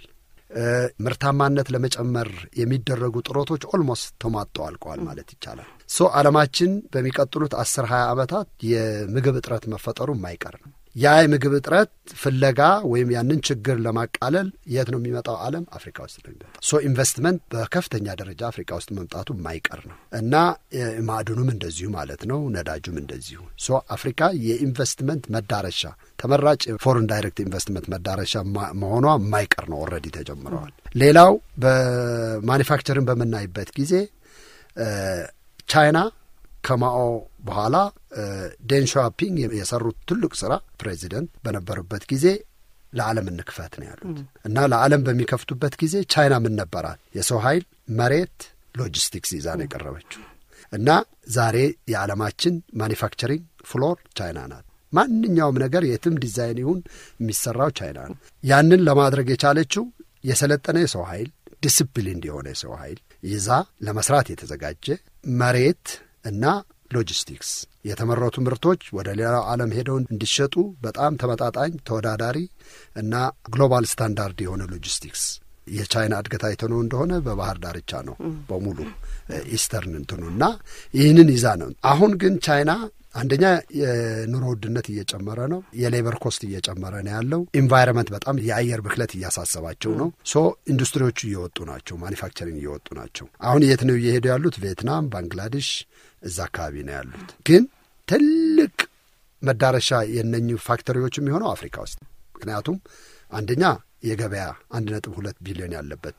ምርታማነት ለመጨመር የሚደረጉ ጥረቶች ኦልሞስት ተሟጠው አልቀዋል ማለት ይቻላል። ሶ ዓለማችን በሚቀጥሉት አስር ሀያ ዓመታት የምግብ እጥረት መፈጠሩ የማይቀር ነው። ያ የምግብ እጥረት ፍለጋ ወይም ያንን ችግር ለማቃለል የት ነው የሚመጣው? ዓለም አፍሪካ ውስጥ ነው የሚመጣው። ሶ ኢንቨስትመንት በከፍተኛ ደረጃ አፍሪካ ውስጥ መምጣቱ የማይቀር ነው እና ማዕድኑም እንደዚሁ ማለት ነው፣ ነዳጁም እንደዚሁ። ሶ አፍሪካ የኢንቨስትመንት መዳረሻ ተመራጭ ፎሬን ዳይሬክት ኢንቨስትመንት መዳረሻ መሆኗ የማይቀር ነው። ኦልሬዲ ተጀምረዋል። ሌላው በማኒፋክቸርን በምናይበት ጊዜ ቻይና ከማኦ በኋላ ዴን ሻኦፒንግ የሰሩት ትልቅ ስራ ፕሬዚደንት በነበሩበት ጊዜ ለዓለም እንክፈት ነው ያሉት እና ለዓለም በሚከፍቱበት ጊዜ ቻይና ምን ነበራት? የሰው ኃይል፣ መሬት፣ ሎጂስቲክስ ይዛ ነው የቀረበችው እና ዛሬ የዓለማችን ማኒፋክቸሪንግ ፍሎር ቻይና ናት። ማንኛውም ነገር የትም ዲዛይን ይሁን የሚሰራው ቻይና ነው። ያንን ለማድረግ የቻለችው የሰለጠነ የሰው ኃይል፣ ዲስፕሊን የሆነ የሰው ኃይል ይዛ ለመስራት የተዘጋጀ መሬት እና ሎጂስቲክስ የተመረቱ ምርቶች ወደ ሌላው ዓለም ሄደው እንዲሸጡ በጣም ተመጣጣኝ ተወዳዳሪ እና ግሎባል ስታንዳርድ የሆነ ሎጂስቲክስ የቻይና እድገት አይተነው እንደሆነ በባህር ዳርቻ ነው በሙሉ ኢስተርን እንትኑ እና ይህንን ይዛ ነው። አሁን ግን ቻይና አንደኛ የኑሮ ውድነት እየጨመረ ነው። የሌበር ኮስት እየጨመረ ነው ያለው። ኢንቫይረመንት በጣም የአየር ብክለት እያሳሰባቸው ነው። ሶ ኢንዱስትሪዎቹ እየወጡ ናቸው። ማኒፋክቸሪንግ እየወጡ ናቸው። አሁን የት ነው እየሄዱ ያሉት? ቪየትናም፣ ባንግላዴሽ እዛ አካባቢ ነው ያሉት። ግን ትልቅ መዳረሻ የነኙ ፋክተሪዎች የሚሆነው አፍሪካ ውስጥ ምክንያቱም አንደኛ የገበያ አንድ ነጥብ ሁለት ቢሊዮን ያለበት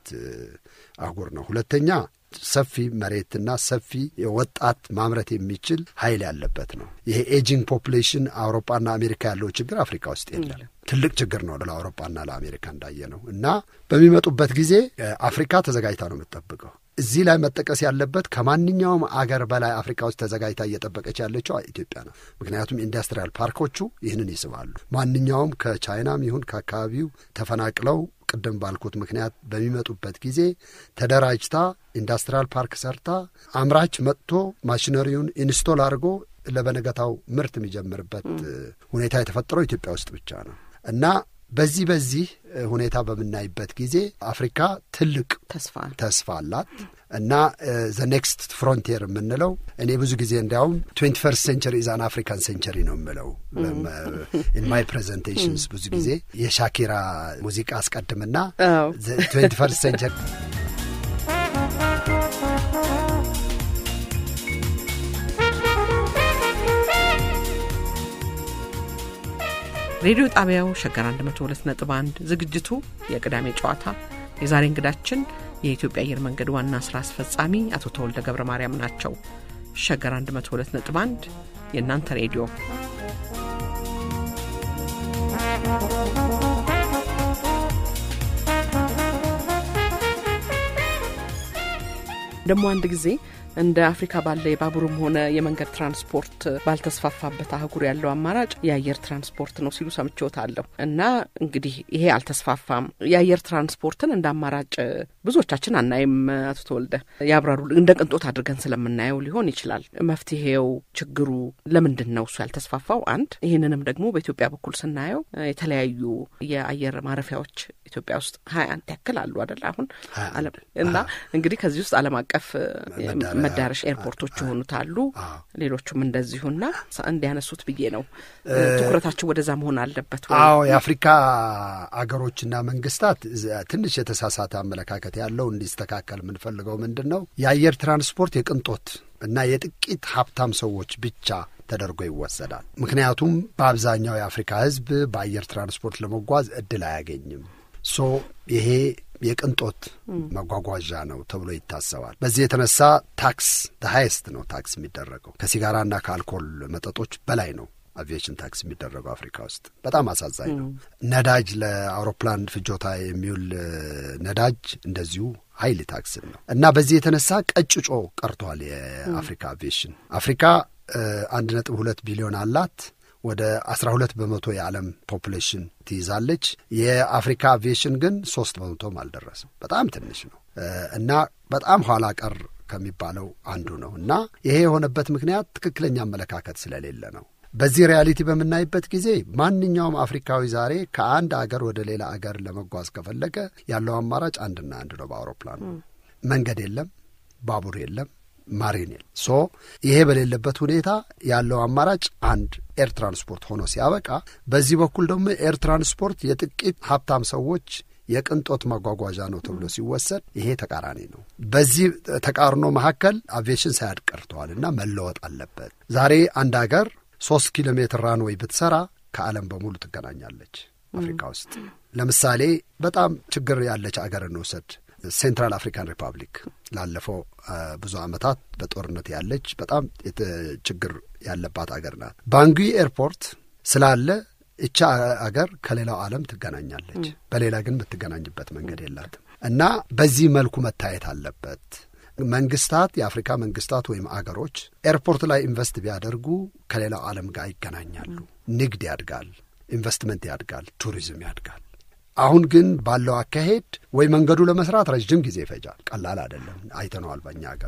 አህጉር ነው። ሁለተኛ ሰፊ መሬትና ሰፊ ወጣት ማምረት የሚችል ኃይል ያለበት ነው። ይሄ ኤጂንግ ፖፑሌሽን አውሮፓና አሜሪካ ያለው ችግር አፍሪካ ውስጥ የለም። ትልቅ ችግር ነው ለአውሮፓና ለአሜሪካ እንዳየ ነው እና በሚመጡበት ጊዜ አፍሪካ ተዘጋጅታ ነው የምትጠብቀው። እዚህ ላይ መጠቀስ ያለበት ከማንኛውም አገር በላይ አፍሪካ ውስጥ ተዘጋጅታ እየጠበቀች ያለችው ኢትዮጵያ ነው። ምክንያቱም ኢንዱስትሪያል ፓርኮቹ ይህንን ይስባሉ። ማንኛውም ከቻይናም ይሁን ከአካባቢው ተፈናቅለው ቅድም ባልኩት ምክንያት በሚመጡበት ጊዜ ተደራጅታ ኢንዱስትሪያል ፓርክ ሰርታ አምራች መጥቶ ማሽነሪውን ኢንስቶል አድርጎ ለበነገታው ምርት የሚጀምርበት ሁኔታ የተፈጠረው ኢትዮጵያ ውስጥ ብቻ ነው እና በዚህ በዚህ ሁኔታ በምናይበት ጊዜ አፍሪካ ትልቅ ተስፋ ተስፋ አላት እና ዘ ኔክስት ፍሮንቲር የምንለው እኔ ብዙ ጊዜ እንዲያውም ትዌንቲ ፈርስት ሴንቸሪ ኢዛን አፍሪካን ሴንቸሪ ነው የምለው ኢን ማይ ፕሬዘንቴሽንስ ብዙ ጊዜ የሻኪራ ሙዚቃ አስቀድምና ትዌንቲ ፈርስት ሴንቸሪ ሬዲዮ ጣቢያው ሸገር 102 ነጥብ 1 ዝግጅቱ የቅዳሜ ጨዋታ የዛሬ እንግዳችን የኢትዮጵያ አየር መንገድ ዋና ስራ አስፈጻሚ አቶ ተወልደ ገብረ ማርያም ናቸው። ሸገር 102.1 የእናንተ ሬዲዮ ደግሞ አንድ ጊዜ እንደ አፍሪካ ባለ የባቡርም ሆነ የመንገድ ትራንስፖርት ባልተስፋፋበት አህጉር ያለው አማራጭ የአየር ትራንስፖርት ነው ሲሉ ሰምቼዎታለሁ። እና እንግዲህ ይሄ አልተስፋፋም። የአየር ትራንስፖርትን እንደ አማራጭ ብዙዎቻችን አናይም። አቶ ተወልደ ያብራሩ። እንደ ቅንጦት አድርገን ስለምናየው ሊሆን ይችላል። መፍትሄው፣ ችግሩ ለምንድን ነው እሱ ያልተስፋፋው? አንድ ይህንንም ደግሞ በኢትዮጵያ በኩል ስናየው የተለያዩ የአየር ማረፊያዎች ኢትዮጵያ ውስጥ ሀያ አንድ ያክል አሉ አደለ? አሁን እና እንግዲህ ከዚህ ውስጥ ዓለም አቀፍ መዳረሻ ኤርፖርቶች የሆኑት አሉ፣ ሌሎቹም እንደዚሁና እንዲያነሱት ብዬ ነው። ትኩረታቸው ወደዛ መሆን አለበት። አዎ የአፍሪካ አገሮችና መንግስታት ትንሽ የተሳሳተ አመለካከት ያለው እንዲስተካከል የምንፈልገው ምንድን ነው የአየር ትራንስፖርት የቅንጦት እና የጥቂት ሀብታም ሰዎች ብቻ ተደርጎ ይወሰዳል። ምክንያቱም በአብዛኛው የአፍሪካ ሕዝብ በአየር ትራንስፖርት ለመጓዝ እድል አያገኝም። ሶ ይሄ የቅንጦት መጓጓዣ ነው ተብሎ ይታሰባል። በዚህ የተነሳ ታክስ ሃይስት ነው ታክስ የሚደረገው ከሲጋራና ከአልኮል መጠጦች በላይ ነው አቪዬሽን ታክስ የሚደረገው አፍሪካ ውስጥ በጣም አሳዛኝ ነው። ነዳጅ ለአውሮፕላን ፍጆታ የሚውል ነዳጅ እንደዚሁ ሀይል ታክስን ነው እና በዚህ የተነሳ ቀጭጮ ቀርቷል የአፍሪካ አቪዬሽን። አፍሪካ አንድ ነጥብ ሁለት ቢሊዮን አላት። ወደ አስራ ሁለት በመቶ የዓለም ፖፑሌሽን ትይዛለች። የአፍሪካ አቪዬሽን ግን ሶስት በመቶም አልደረስም። በጣም ትንሽ ነው እና በጣም ኋላ ቀር ከሚባለው አንዱ ነው እና ይሄ የሆነበት ምክንያት ትክክለኛ አመለካከት ስለሌለ ነው። በዚህ ሪያሊቲ በምናይበት ጊዜ ማንኛውም አፍሪካዊ ዛሬ ከአንድ አገር ወደ ሌላ አገር ለመጓዝ ከፈለገ ያለው አማራጭ አንድና አንድ ነው፣ በአውሮፕላን መንገድ የለም፣ ባቡር የለም ማሪን የለም። ሶ ይሄ በሌለበት ሁኔታ ያለው አማራጭ አንድ ኤር ትራንስፖርት ሆኖ ሲያበቃ፣ በዚህ በኩል ደግሞ ኤር ትራንስፖርት የጥቂት ሀብታም ሰዎች የቅንጦት ማጓጓዣ ነው ተብሎ ሲወሰድ ይሄ ተቃራኒ ነው። በዚህ ተቃርኖ መካከል አቪዬሽን ሳያድግ ቀርተዋል እና መለወጥ አለበት። ዛሬ አንድ አገር ሶስት ኪሎ ሜትር ራንዌይ ብትሰራ ከዓለም በሙሉ ትገናኛለች። አፍሪካ ውስጥ ለምሳሌ በጣም ችግር ያለች አገር እንውሰድ። ሴንትራል አፍሪካን ሪፐብሊክ ላለፈው ብዙ ዓመታት በጦርነት ያለች በጣም ችግር ያለባት አገር ናት። ባንጉይ ኤርፖርት ስላለ እቻ አገር ከሌላው ዓለም ትገናኛለች። በሌላ ግን የምትገናኝበት መንገድ የላትም እና በዚህ መልኩ መታየት አለበት። መንግስታት፣ የአፍሪካ መንግስታት ወይም አገሮች ኤርፖርት ላይ ኢንቨስት ቢያደርጉ ከሌላው ዓለም ጋር ይገናኛሉ። ንግድ ያድጋል፣ ኢንቨስትመንት ያድጋል፣ ቱሪዝም ያድጋል። አሁን ግን ባለው አካሄድ ወይ መንገዱ ለመስራት ረዥም ጊዜ ይፈጃል። ቀላል አይደለም። አይተነዋል። በእኛ ሀገር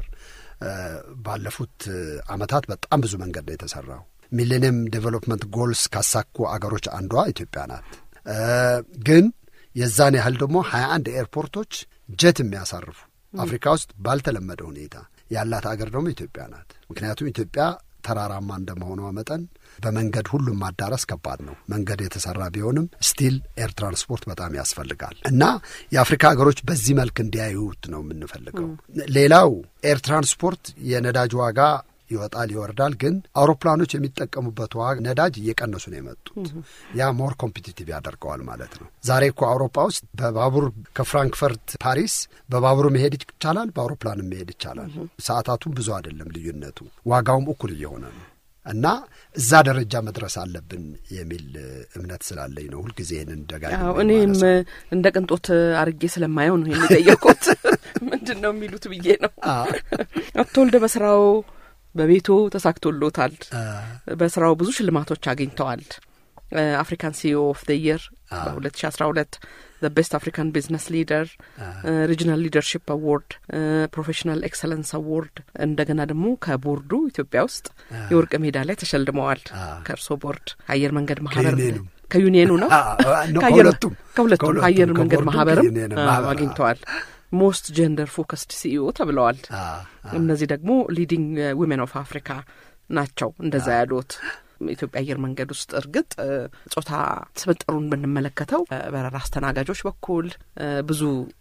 ባለፉት ዓመታት በጣም ብዙ መንገድ ነው የተሰራው። ሚሌኒየም ዴቨሎፕመንት ጎልስ ካሳኩ አገሮች አንዷ ኢትዮጵያ ናት። ግን የዛን ያህል ደግሞ ሀያ አንድ ኤርፖርቶች ጀት የሚያሳርፉ አፍሪካ ውስጥ ባልተለመደ ሁኔታ ያላት አገር ደግሞ ኢትዮጵያ ናት። ምክንያቱም ኢትዮጵያ ተራራማ እንደመሆኗ መጠን በመንገድ ሁሉም ማዳረስ ከባድ ነው። መንገድ የተሰራ ቢሆንም ስቲል ኤር ትራንስፖርት በጣም ያስፈልጋል እና የአፍሪካ ሀገሮች በዚህ መልክ እንዲያዩት ነው የምንፈልገው። ሌላው ኤር ትራንስፖርት የነዳጅ ዋጋ ይወጣል ይወርዳል፣ ግን አውሮፕላኖች የሚጠቀሙበት ዋጋ ነዳጅ እየቀነሱ ነው የመጡት። ያ ሞር ኮምፒቲቲቭ ያደርገዋል ማለት ነው። ዛሬ እኮ አውሮፓ ውስጥ በባቡር ከፍራንክፈርት ፓሪስ በባቡር መሄድ ይቻላል፣ በአውሮፕላንም መሄድ ይቻላል። ሰዓታቱም ብዙ አይደለም ልዩነቱ፣ ዋጋውም እኩል እየሆነ ነው እና እዛ ደረጃ መድረስ አለብን የሚል እምነት ስላለኝ ነው ሁልጊዜ ይህንን ደጋግሜ እኔም እንደ ቅንጦት አርጌ ስለማየው ነው ይህን የጠየቁት። ምንድን ነው የሚሉት ብዬ ነው። አቶ ወልደ በስራው በቤቱ ተሳክቶሎታል። በስራው ብዙ ሽልማቶች አግኝተዋል። አፍሪካን ሲኦ ኦፍ ደ የር በሁለት ሺ አስራ ሁለት ዘ ቤስት አፍሪካን ቢዝነስ ሊደር፣ ሪጂናል ሊደርሽፕ አዋርድ፣ ፕሮፌሽናል ኤክሰለንስ አዋርድ እንደገና ደግሞ ከቦርዱ ኢትዮጵያ ውስጥ የወርቅ ሜዳሊያ ተሸልመዋል። ከእርሶ ቦርድ አየር መንገድ ማህበር ከዩኒየኑ ነው ከሁለቱም ከሁለቱም አየር መንገድ ማህበርም አግኝተዋል። ሞስት ጀንደር ፎከስድ ሲኢኦ ተብለዋል። እነዚህ ደግሞ ሊዲንግ ዊሜን ኦፍ አፍሪካ ናቸው እንደዛ ያሉት ኢትዮጵያ አየር መንገድ ውስጥ እርግጥ ጾታ ስብጥሩን ብንመለከተው በረራ አስተናጋጆች በኩል ብዙ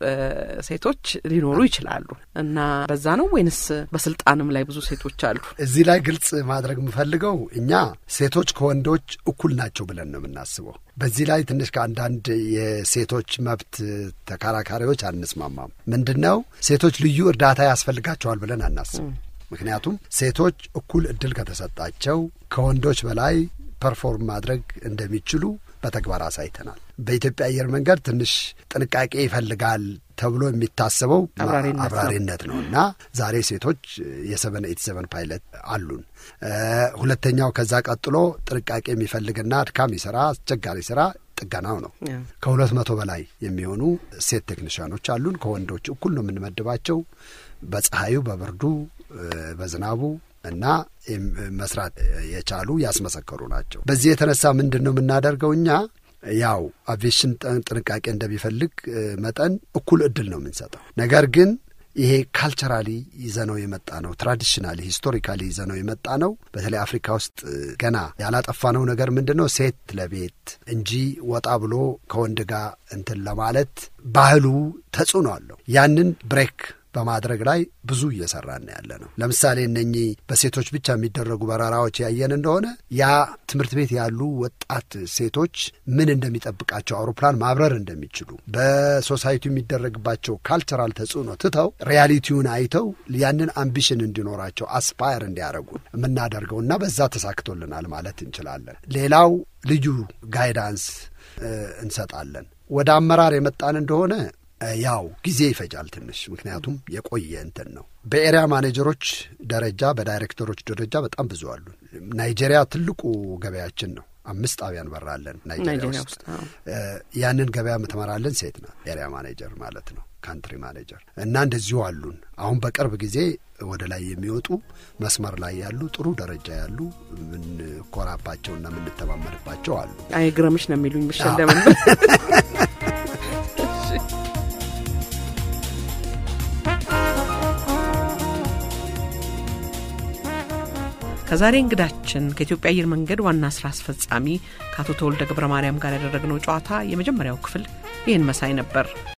ሴቶች ሊኖሩ ይችላሉ እና በዛ ነው ወይንስ በስልጣንም ላይ ብዙ ሴቶች አሉ? እዚህ ላይ ግልጽ ማድረግ የምፈልገው እኛ ሴቶች ከወንዶች እኩል ናቸው ብለን ነው የምናስበው። በዚህ ላይ ትንሽ ከአንዳንድ የሴቶች መብት ተከራካሪዎች አንስማማም። ምንድን ነው ሴቶች ልዩ እርዳታ ያስፈልጋቸዋል ብለን አናስብም። ምክንያቱም ሴቶች እኩል እድል ከተሰጣቸው ከወንዶች በላይ ፐርፎርም ማድረግ እንደሚችሉ በተግባር አሳይተናል። በኢትዮጵያ አየር መንገድ ትንሽ ጥንቃቄ ይፈልጋል ተብሎ የሚታሰበው አብራሪነት ነው እና ዛሬ ሴቶች የሰቨን ኤት ሰቨን ፓይለት አሉን። ሁለተኛው ከዛ ቀጥሎ ጥንቃቄ የሚፈልግና አድካሚ ስራ፣ አስቸጋሪ ስራ ጥገናው ነው። ከሁለት መቶ በላይ የሚሆኑ ሴት ቴክኒሽያኖች አሉን። ከወንዶች እኩል ነው የምንመድባቸው። በፀሐዩ፣ በብርዱ፣ በዝናቡ እና መስራት የቻሉ ያስመሰከሩ ናቸው። በዚህ የተነሳ ምንድን ነው የምናደርገው እኛ ያው አቪዬሽን ጥንቃቄ እንደሚፈልግ መጠን እኩል እድል ነው የምንሰጠው። ነገር ግን ይሄ ካልቸራሊ ይዘነው የመጣ ነው። ትራዲሽናሊ ሂስቶሪካሊ ይዘነው የመጣ ነው። በተለይ አፍሪካ ውስጥ ገና ያላጠፋነው ነገር ምንድን ነው? ሴት ለቤት እንጂ ወጣ ብሎ ከወንድ ጋር እንትን ለማለት ባህሉ ተጽዕኖ አለው። ያንን ብሬክ በማድረግ ላይ ብዙ እየሰራን ያለ ነው። ለምሳሌ እነኚህ በሴቶች ብቻ የሚደረጉ በረራዎች ያየን እንደሆነ ያ ትምህርት ቤት ያሉ ወጣት ሴቶች ምን እንደሚጠብቃቸው አውሮፕላን ማብረር እንደሚችሉ በሶሳይቲ የሚደረግባቸው ካልቸራል ተጽዕኖ ትተው ሪያሊቲውን አይተው ያንን አምቢሽን እንዲኖራቸው አስፓየር እንዲያደርጉ የምናደርገው እና በዛ ተሳክቶልናል ማለት እንችላለን። ሌላው ልዩ ጋይዳንስ እንሰጣለን። ወደ አመራር የመጣን እንደሆነ ያው ጊዜ ይፈጃል ትንሽ፣ ምክንያቱም የቆየ እንትን ነው። በኤሪያ ማኔጀሮች ደረጃ በዳይሬክተሮች ደረጃ በጣም ብዙ አሉ። ናይጄሪያ ትልቁ ገበያችን ነው። አምስት ጣቢያ እንበራለን ናይጄሪያ ውስጥ። ያንን ገበያ የምትመራለን ሴት ናት፣ ኤሪያ ማኔጀር ማለት ነው፣ ካንትሪ ማኔጀር እና እንደዚሁ አሉን። አሁን በቅርብ ጊዜ ወደ ላይ የሚወጡ መስመር ላይ ያሉ ጥሩ ደረጃ ያሉ የምንኮራባቸውና የምንተማመንባቸው አሉ። አይግረምሽ ነው የሚሉኝ ምሸለምን ከዛሬ እንግዳችን ከኢትዮጵያ አየር መንገድ ዋና ስራ አስፈጻሚ ከአቶ ተወልደ ገብረ ማርያም ጋር ያደረግነው ጨዋታ የመጀመሪያው ክፍል ይህን መሳይ ነበር።